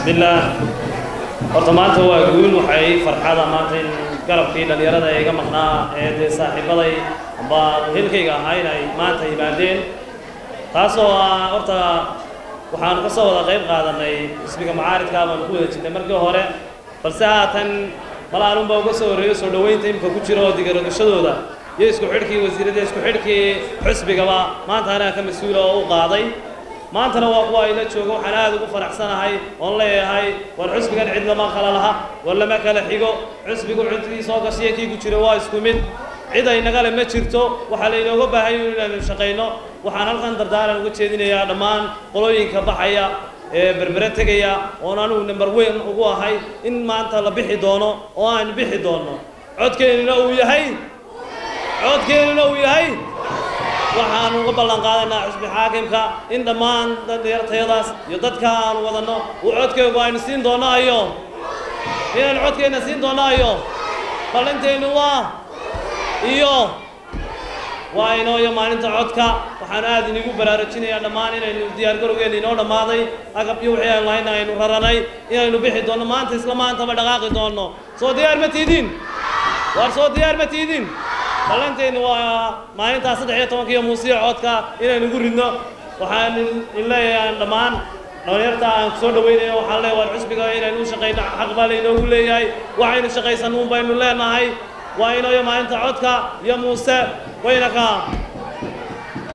bismillaah horta maanta waa guul waxay farxada maanta in garabkii dhallinyarada ee iga maqnaa ee dee saaxiibaday amba hilkayga ahaa in ay maanta yimaadeen taasoo ah horta waxaanu ka soo wada qayb qaadanay xisbiga macaaridka baanu ku wada jirnay markii hore balse haatan malaanunbaa uga soo horreeyo soo dhoweynta imika ku jira oo digaradashadooda iyo isku xidhkii wasiirada isku xidhkii xisbigaba maanta anaa ka mas-uula oo u qaaday maantana waa kuwa ayla jooga waxaan aad ugu faraxsanahay oon leeyahay war xusbigan cid lama kala laha war lama kala xigo xusbigu cuntigii soo gashiya kii ku jira waa isku mid cid ay nagale ma jirto waxaa laynooga baahan yahay inaanu shaqayno waxaan halkan dardaaran uga jeedinayaa dhammaan qolooyinka baxaya ee berbere tegaya oon anugu number weyn ugu ahay in maanta la bixi doono oo aan bixi doonno codkeennuna uu yahay codkeennuna uu yahay waxaanu uga ballan qaadaynaa xusbi xaakimka in dhammaan dhalinyartayadaas iyo dadka aanu wadanno uu codkeegu aynu siin doonno ayo inaynu codkeenna siin doonno ayo ballinteennu waa iyo waa inoo iyo maalinta codka waxaan aad inigu baraarujinayaa dhammaan inaynu diyaargarowgeenna inoo dhammaaday agab iyo wixii aynu lahayna aynu raranay inaynu bixi doonno maanta isla maantaba dhaqaaqi doonno soo diyaar ma tiidin waar soo diyaar ma tiidin ballanteennu waa maalintaas saddex iyo tobanka iyo muusiya codka inaynu ugu ridno waxaan in leeyahay dhammaan dhalinyarta aan soo dhawaynayo waxaan leeyahay waar xusbiga inaynu u shaqayno xaq baa laynoogu leeyahay waxaynu shaqaysannuun baynu leenahay waa inayo maalinta codka iyo muuse wayna ka